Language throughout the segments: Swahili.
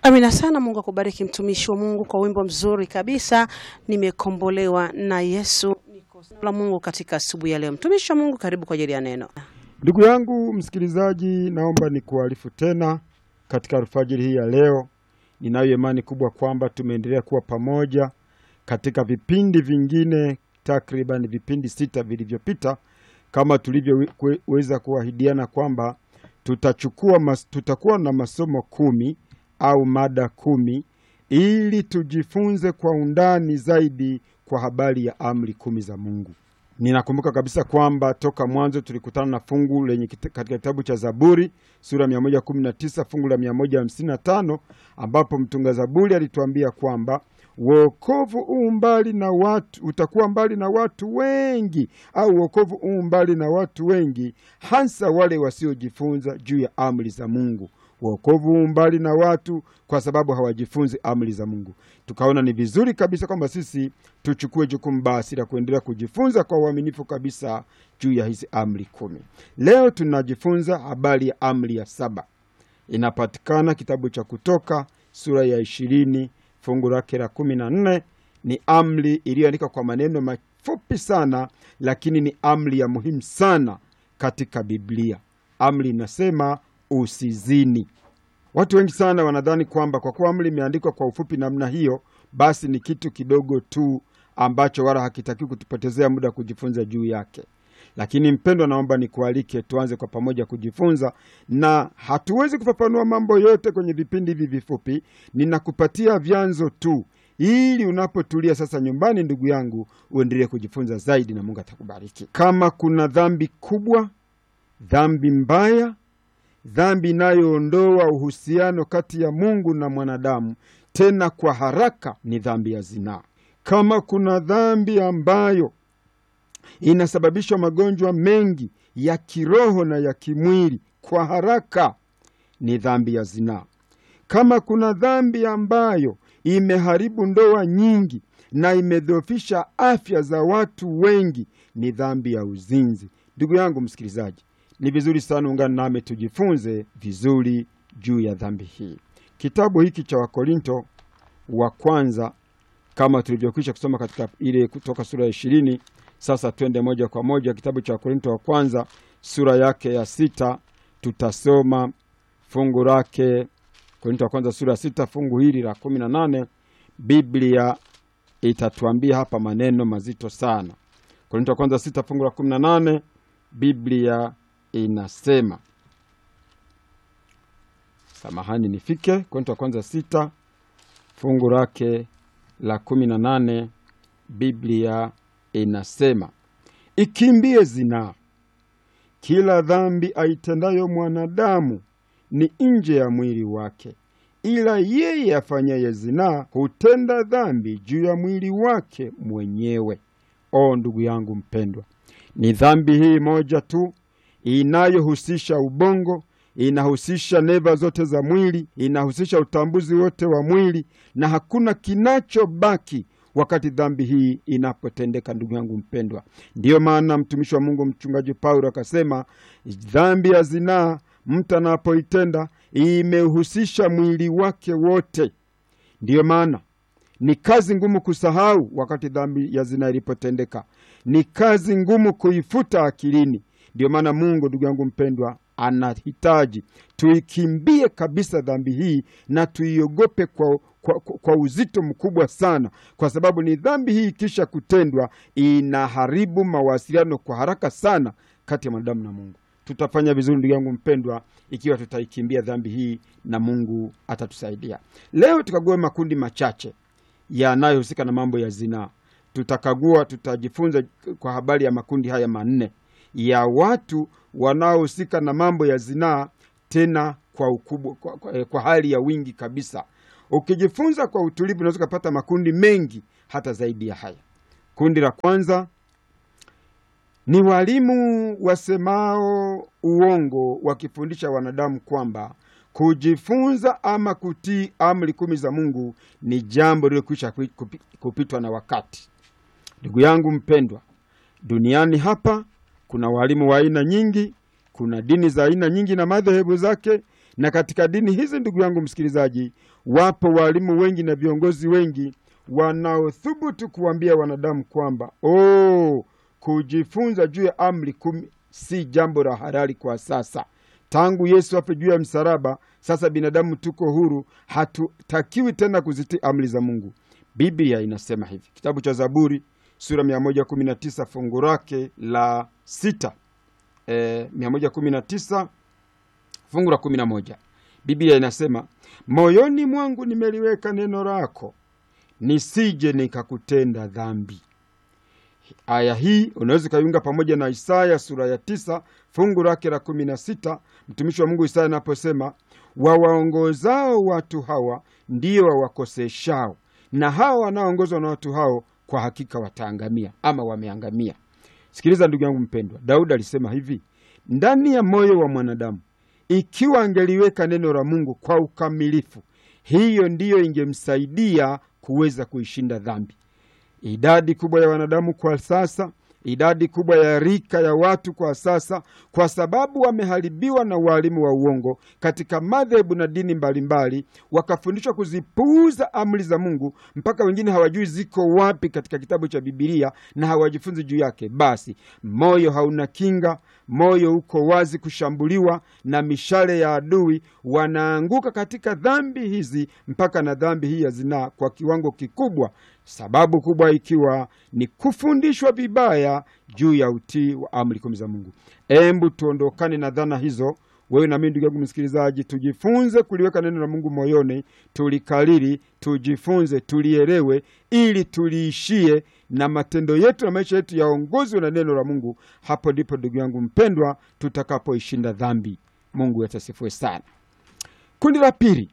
Amina sana. Mungu akubariki mtumishi wa Mungu kwa wimbo mzuri kabisa, nimekombolewa na Yesu. Niko la Mungu katika asubuhi ya leo. Mtumishi wa Mungu, karibu kwa ajili ya neno. Ndugu yangu msikilizaji, naomba nikuarifu tena katika alfajiri hii ya leo. Ninayo imani kubwa kwamba tumeendelea kuwa pamoja katika vipindi vingine, takriban vipindi sita vilivyopita, kama tulivyoweza kuahidiana kwamba tutachukua mas, tutakuwa na masomo kumi au mada kumi ili tujifunze kwa undani zaidi kwa habari ya amri kumi za Mungu. Ninakumbuka kabisa kwamba toka mwanzo tulikutana na fungu lenye katika kitabu cha Zaburi sura ya 119 fungu la 155 ambapo mtunga Zaburi alituambia kwamba wokovu huu mbali na watu utakuwa mbali na watu wengi, au wokovu huu mbali na watu wengi, hasa wale wasiojifunza juu ya amri za Mungu. Wokovu huu mbali na watu kwa sababu hawajifunzi amri za Mungu. Tukaona ni vizuri kabisa kwamba sisi tuchukue jukumu basi la kuendelea kujifunza kwa uaminifu kabisa juu ya hizi amri kumi. Leo tunajifunza habari ya amri ya saba, inapatikana kitabu cha Kutoka sura ya ishirini fungu lake la kumi na nne. Ni amri iliyoandikwa kwa maneno mafupi sana, lakini ni amri ya muhimu sana katika Biblia. Amri inasema usizini. Watu wengi sana wanadhani kwamba kwa kuwa amri imeandikwa kwa ufupi namna hiyo, basi ni kitu kidogo tu ambacho wala hakitakiwi kutupotezea muda kujifunza juu yake. Lakini mpendwa, naomba nikualike tuanze kwa pamoja kujifunza, na hatuwezi kufafanua mambo yote kwenye vipindi hivi vifupi. Ninakupatia vyanzo tu, ili unapotulia sasa nyumbani, ndugu yangu, uendelee kujifunza zaidi, na Mungu atakubariki. Kama kuna dhambi kubwa, dhambi mbaya dhambi inayoondoa uhusiano kati ya Mungu na mwanadamu, tena kwa haraka, ni dhambi ya zinaa. Kama kuna dhambi ambayo inasababisha magonjwa mengi ya kiroho na ya kimwili kwa haraka, ni dhambi ya zinaa. Kama kuna dhambi ambayo imeharibu ndoa nyingi na imedhoofisha afya za watu wengi, ni dhambi ya uzinzi. Ndugu yangu msikilizaji, ni vizuri sana ungana nami tujifunze vizuri juu ya dhambi hii. Kitabu hiki cha Wakorinto wa kwanza kama tulivyokwisha kusoma katika ile kutoka sura ya ishirini. Sasa twende moja kwa moja kitabu cha Wakorinto wa kwanza sura yake ya sita, tutasoma fungu lake. Korinto wa kwanza sura ya sita fungu hili la kumi na nane. Biblia itatuambia hapa maneno mazito sana. Korinto wa kwanza sita fungu la kumi na nane, Biblia inasema samahani, nifike Korinto wa kwanza sita fungu lake la kumi na nane. Biblia inasema ikimbie zinaa. Kila dhambi aitendayo mwanadamu ni nje ya mwili wake, ila yeye afanyaye zinaa hutenda dhambi juu ya mwili wake mwenyewe. O ndugu yangu mpendwa, ni dhambi hii moja tu inayohusisha ubongo, inahusisha neva zote za mwili, inahusisha utambuzi wote wa mwili, na hakuna kinachobaki wakati dhambi hii inapotendeka. Ndugu yangu mpendwa, ndiyo maana mtumishi wa Mungu mchungaji Paulo akasema dhambi ya zinaa mtu anapoitenda imehusisha mwili wake wote. Ndiyo maana ni kazi ngumu kusahau wakati dhambi ya zinaa ilipotendeka, ni kazi ngumu kuifuta akilini. Ndiyo maana Mungu, ndugu yangu mpendwa, anahitaji tuikimbie kabisa dhambi hii na tuiogope kwa, kwa, kwa uzito mkubwa sana, kwa sababu ni dhambi hii ikisha kutendwa inaharibu mawasiliano kwa haraka sana kati ya mwanadamu na Mungu. Tutafanya vizuri ndugu yangu mpendwa, ikiwa tutaikimbia dhambi hii na Mungu atatusaidia. Leo tukague makundi machache yanayohusika na mambo ya zinaa. Tutakagua, tutajifunza kwa habari ya makundi haya manne ya watu wanaohusika na mambo ya zinaa, tena kwa ukubwa, kwa, kwa, kwa hali ya wingi kabisa. Ukijifunza kwa utulivu, unaweza ukapata makundi mengi hata zaidi ya haya. Kundi la kwanza ni walimu wasemao uongo wakifundisha wanadamu kwamba kujifunza ama kutii amri kumi za Mungu ni jambo lililokwisha kupitwa na wakati. Ndugu yangu mpendwa, duniani hapa kuna walimu wa aina nyingi, kuna dini za aina nyingi na madhehebu zake, Na katika dini hizi, ndugu yangu msikilizaji, wapo walimu wengi na viongozi wengi wanaothubutu kuambia wanadamu kwamba oh, kujifunza juu ya amri kumi si jambo la halali kwa sasa. Tangu Yesu afe juu ya msalaba, sasa binadamu tuko huru, hatutakiwi tena kuzitii amri za Mungu. Biblia inasema hivi, kitabu cha Zaburi sura 119 fungu lake la sita e, 119 fungu la 11, Biblia inasema moyoni mwangu nimeliweka neno lako, nisije nikakutenda dhambi. Aya hii unaweza ukaiunga pamoja na Isaya sura ya tisa fungu lake la kumi na sita mtumishi wa Mungu Isaya anaposema wawaongozao watu hawa ndio wawakoseshao, na hawa wanaoongozwa na watu hao kwa hakika wataangamia ama wameangamia. Sikiliza ndugu yangu mpendwa, Daudi alisema hivi ndani ya moyo wa mwanadamu, ikiwa angeliweka neno la Mungu kwa ukamilifu, hiyo ndiyo ingemsaidia kuweza kuishinda dhambi. Idadi kubwa ya wanadamu kwa sasa, idadi kubwa ya rika ya watu kwa sasa, kwa sababu wameharibiwa na waalimu wa uongo katika madhehebu na dini mbalimbali, wakafundishwa kuzipuuza amri za Mungu mpaka wengine hawajui ziko wapi katika kitabu cha Bibilia na hawajifunzi juu yake. Basi moyo hauna kinga, moyo uko wazi kushambuliwa na mishale ya adui, wanaanguka katika dhambi hizi mpaka na dhambi hii ya zinaa kwa kiwango kikubwa sababu kubwa ikiwa ni kufundishwa vibaya juu ya utii wa amri kumi za Mungu. Embu tuondokane na dhana hizo. Wewe na mimi, ndugu yangu msikilizaji, tujifunze kuliweka neno la Mungu moyoni, tulikalili, tujifunze, tulielewe, ili tuliishie na matendo yetu na maisha yetu yaongozwe na neno la Mungu. Hapo ndipo ndugu yangu mpendwa, tutakapoishinda dhambi. Mungu atasifiwe sana. Kundi la pili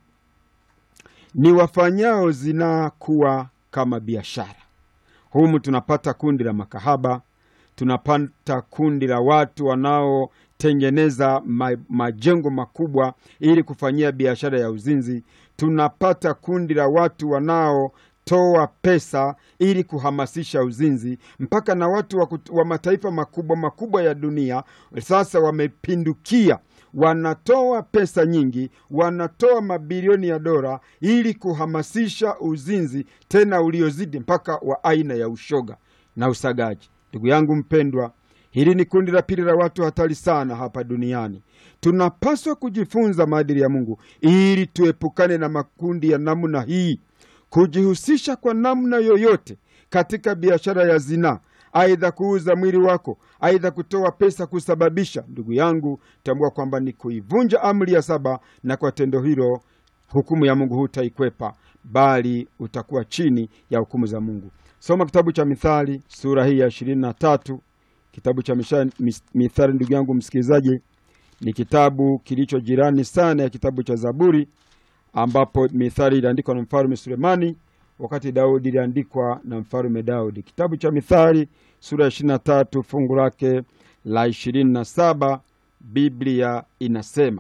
ni wafanyao zinaa kuwa kama biashara. Humu tunapata kundi la makahaba, tunapata kundi la watu wanaotengeneza ma, majengo makubwa ili kufanyia biashara ya uzinzi. Tunapata kundi la watu wanaotoa pesa ili kuhamasisha uzinzi, mpaka na watu wa, kut- wa mataifa makubwa makubwa ya dunia sasa wamepindukia wanatoa pesa nyingi, wanatoa mabilioni ya dola ili kuhamasisha uzinzi, tena uliozidi mpaka wa aina ya ushoga na usagaji. Ndugu yangu mpendwa, hili ni kundi la pili la watu hatari sana hapa duniani. Tunapaswa kujifunza maadili ya Mungu ili tuepukane na makundi ya namna hii. Kujihusisha kwa namna yoyote katika biashara ya zinaa aidha kuuza mwili wako, aidha kutoa pesa kusababisha, ndugu yangu, tambua kwamba ni kuivunja amri ya saba, na kwa tendo hilo hukumu ya Mungu hutaikwepa, bali utakuwa chini ya hukumu za Mungu. Soma kitabu cha Mithali sura hii ya ishirini na tatu. Kitabu cha misha, mis, Mithali, ndugu yangu msikilizaji, ni kitabu kilicho jirani sana ya kitabu cha Zaburi, ambapo Mithali iliandikwa na mfalme Sulemani wakati Daudi iliandikwa na mfalume Daudi. Kitabu cha Mithali sura ya ishirini na tatu fungu lake la ishirini na saba Biblia inasema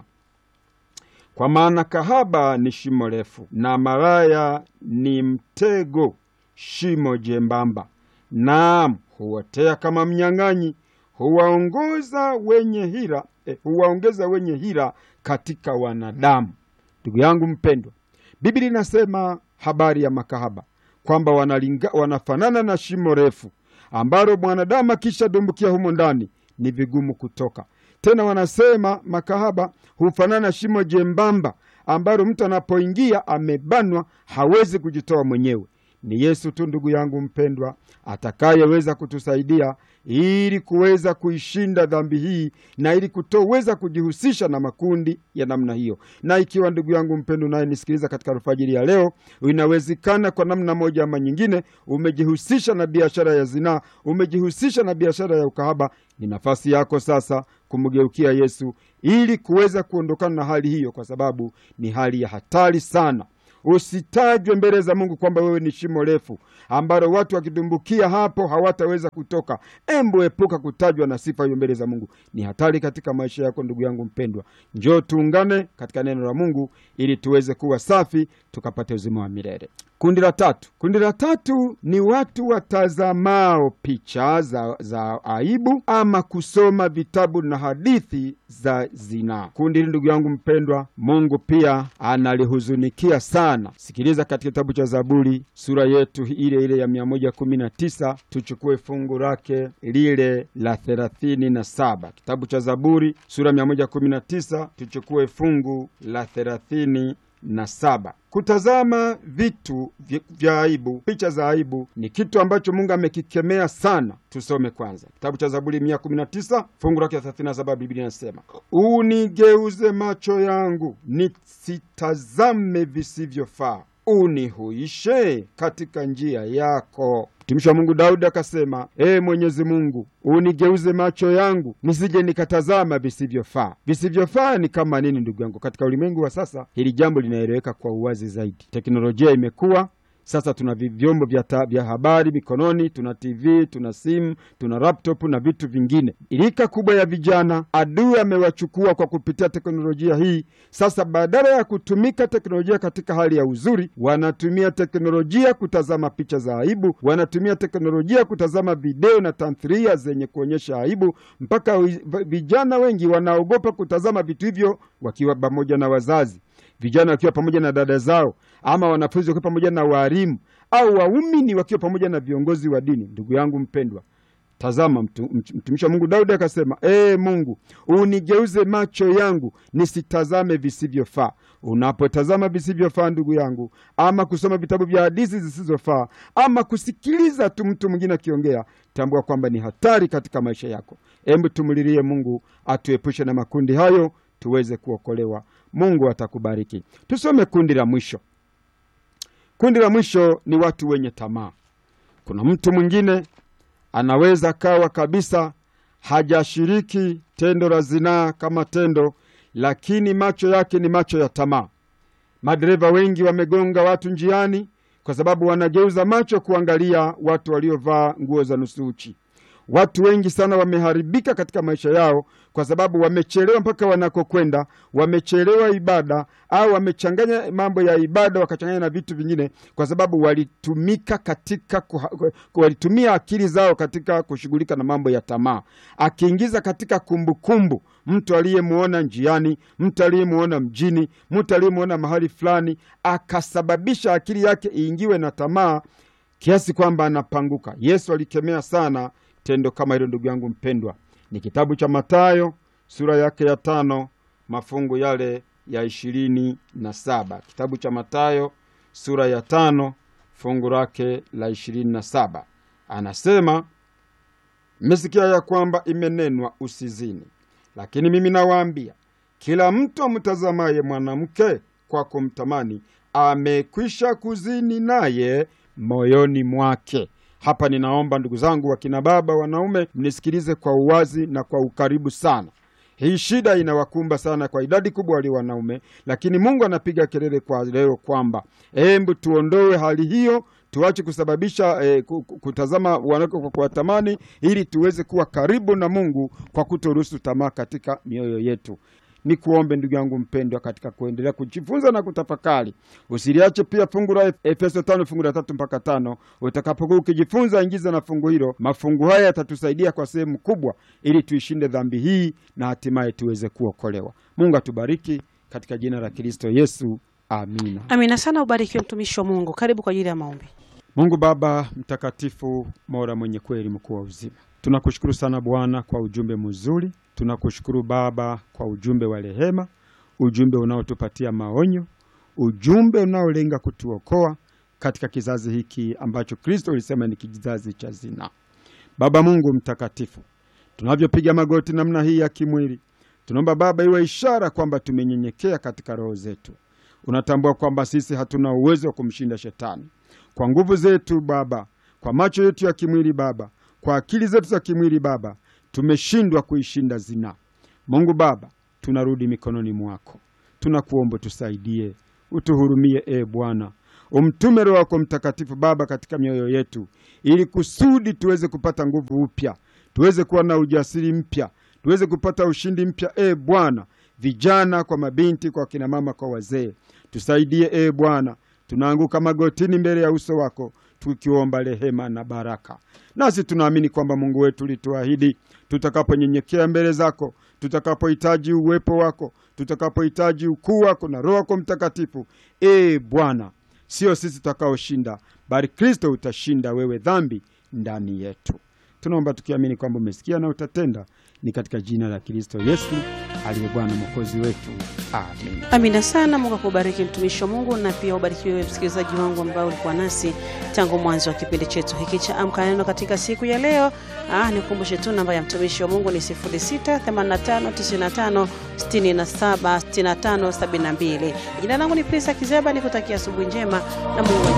kwa maana kahaba ni shimo refu na maraya ni mtego, shimo jembamba, naam huotea kama mnyang'anyi, huwaongoza wenye hila eh, huwaongeza wenye hila katika wanadamu. Ndugu yangu mpendwa, Biblia inasema habari ya makahaba kwamba wanalinga, wanafanana na shimo refu ambalo mwanadamu akisha dumbukia humo ndani ni vigumu kutoka tena. Wanasema makahaba hufanana na shimo jembamba ambalo mtu anapoingia amebanwa, hawezi kujitoa mwenyewe. Ni Yesu tu, ndugu yangu mpendwa, atakayeweza kutusaidia ili kuweza kuishinda dhambi hii na ili kutoweza kujihusisha na makundi ya namna hiyo. Na ikiwa ndugu yangu mpendwa unayenisikiliza katika alfajiri ya leo, inawezekana kwa namna moja ama nyingine umejihusisha na biashara ya zinaa, umejihusisha na biashara ya ukahaba, ni nafasi yako sasa kumgeukia Yesu ili kuweza kuondokana na hali hiyo, kwa sababu ni hali ya hatari sana. usitajwe mbele za Mungu kwamba wewe ni shimo refu ambalo watu wakidumbukia hapo hawataweza kutoka. Embu epuka kutajwa na sifa hiyo mbele za Mungu, ni hatari katika maisha yako. Ndugu yangu mpendwa, njoo tuungane katika neno la Mungu ili tuweze kuwa safi tukapate uzima wa milele. Kundi la tatu, kundi la tatu ni watu watazamao picha za, za aibu ama kusoma vitabu na hadithi za zinaa. Kundi hili ndugu yangu mpendwa, Mungu pia analihuzunikia sana. Sikiliza katika kitabu cha Zaburi sura yetu ile ile ya mia moja kumi na tisa tuchukue fungu lake lile la thelathini na saba kitabu cha Zaburi sura mia moja kumi na tisa tuchukue fungu la thelathini na saba. Kutazama vitu vya aibu, picha za aibu ni kitu ambacho Mungu amekikemea sana. Tusome kwanza kitabu cha Zaburi mia kumi na tisa fungu lake thelathini na saba. Biblia inasema unigeuze macho yangu nisitazame visivyofaa, unihuishe katika njia yako. Mtumishi wa Mungu Daudi akasema, ee Mwenyezi Mungu, unigeuze macho yangu nisije nikatazama visivyofaa. Visivyofaa ni kama nini, ndugu yangu? Katika ulimwengu wa sasa hili jambo linaeleweka kwa uwazi zaidi. Teknolojia imekuwa sasa, tuna vyombo vya habari mikononi, tuna TV, tuna simu, tuna laptop na vitu vingine. Rika kubwa ya vijana adui amewachukua kwa kupitia teknolojia hii. Sasa badala ya kutumika teknolojia katika hali ya uzuri, wanatumia teknolojia kutazama picha za aibu, wanatumia teknolojia kutazama video na tamthilia zenye kuonyesha aibu, mpaka vijana wengi wanaogopa kutazama vitu hivyo wakiwa pamoja na wazazi vijana wakiwa pamoja na dada zao, ama wanafunzi wakiwa pamoja na waalimu, au waumini wakiwa pamoja na viongozi wa dini. Ndugu yangu mpendwa, tazama, mtumishi wa Mungu Daudi akasema, ee Mungu, unigeuze macho yangu nisitazame visivyofaa. Unapotazama visivyofaa, ndugu yangu, ama kusoma vitabu vya hadithi zisizofaa, ama kusikiliza tu mtu mwingine akiongea, tambua kwamba ni hatari katika maisha yako. Hebu tumlilie Mungu atuepushe na makundi hayo tuweze kuokolewa. Mungu atakubariki. Tusome kundi la mwisho. Kundi la mwisho ni watu wenye tamaa. Kuna mtu mwingine anaweza kawa kabisa hajashiriki tendo la zinaa kama tendo, lakini macho yake ni macho ya tamaa. Madereva wengi wamegonga watu njiani kwa sababu wanageuza macho kuangalia watu waliovaa nguo za nusu uchi. Watu wengi sana wameharibika katika maisha yao kwa sababu wamechelewa mpaka wanakokwenda, wamechelewa ibada au wamechanganya mambo ya ibada wakachanganya na vitu vingine, kwa sababu walitumika katika kuha, walitumia akili zao katika kushughulika na mambo ya tamaa, akiingiza katika kumbukumbu mtu aliyemwona njiani, mtu aliyemwona mjini, mtu aliyemwona mahali fulani, akasababisha akili yake iingiwe na tamaa kiasi kwamba anapanguka. Yesu alikemea sana tendo kama hilo. Ndugu yangu mpendwa, ni kitabu cha Mathayo sura yake ya tano mafungu yale ya ishirini na saba. Kitabu cha Mathayo sura ya tano fungu lake la ishirini na saba anasema, mmesikia ya kwamba imenenwa usizini, lakini mimi nawaambia, kila mtu amtazamaye mwanamke kwa kumtamani amekwisha kuzini naye moyoni mwake. Hapa ninaomba ndugu zangu, wakina baba, wanaume, mnisikilize kwa uwazi na kwa ukaribu sana. Hii shida inawakumba sana kwa idadi kubwa walio wanaume, lakini Mungu anapiga kelele kwa leo kwamba embu tuondoe hali hiyo, tuache kusababisha eh, kutazama wanawake kwa kuwatamani, ili tuweze kuwa karibu na Mungu kwa kutoruhusu tamaa katika mioyo yetu. Ni kuombe ndugu yangu mpendwa, katika kuendelea kujifunza na kutafakari, usiliache pia fungu la Efeso tano fungu la tatu mpaka tano. Utakapokuwa ukijifunza, ingiza na fungu hilo. Mafungu haya yatatusaidia kwa sehemu kubwa, ili tuishinde dhambi hii na hatimaye tuweze kuokolewa. Mungu atubariki katika jina la Kristo Yesu, amina. Amina sana. Ubarikiwe mtumishi wa Mungu. Karibu kwa ajili ya maombi. Mungu Baba mtakatifu, Mola mwenye kweli, mkuu wa uzima, tunakushukuru sana Bwana kwa ujumbe mzuri. Tunakushukuru Baba kwa ujumbe wa rehema, ujumbe unaotupatia maonyo, ujumbe unaolenga kutuokoa katika kizazi hiki ambacho Kristo alisema ni kizazi cha zinaa. Baba Mungu mtakatifu, tunavyopiga magoti namna hii ya kimwili, tunaomba Baba iwe ishara kwamba tumenyenyekea katika roho zetu. Unatambua kwamba sisi hatuna uwezo wa kumshinda shetani kwa nguvu zetu Baba, kwa macho yetu ya kimwili Baba, kwa akili zetu za kimwili Baba, tumeshindwa kuishinda zinaa. Mungu Baba, tunarudi mikononi mwako, tunakuomba tusaidie, utuhurumie e Bwana. Umtume Roho wako Mtakatifu Baba katika mioyo yetu, ili kusudi tuweze kupata nguvu upya, tuweze kuwa na ujasiri mpya, tuweze kupata ushindi mpya e Bwana, vijana kwa mabinti, kwa kina mama, kwa wazee, tusaidie e Bwana. Tunaanguka magotini mbele ya uso wako tukiomba rehema na baraka, nasi tunaamini kwamba Mungu wetu ulituahidi tutakaponyenyekea mbele zako, tutakapohitaji uwepo wako, tutakapohitaji ukuu wako na Roho wako Mtakatifu, e Bwana, sio sisi tutakaoshinda, bali Kristo utashinda wewe dhambi ndani yetu. Tunaomba tukiamini kwamba umesikia na utatenda, ni katika jina la Kristo Yesu aliye Bwana mwokozi wetu, amen. Amina sana. Mungu akubariki mtumishi wa Mungu, na pia ubariki wewe msikilizaji wangu ambao ulikuwa nasi tangu mwanzo wa kipindi chetu hiki cha Amka Neno katika siku ya leo. Ah, nikumbushe tu namba ya mtumishi wa Mungu ni 068595676572. Jina langu ni Prisa Kizeba, nikutakia asubuhi njema na Mungu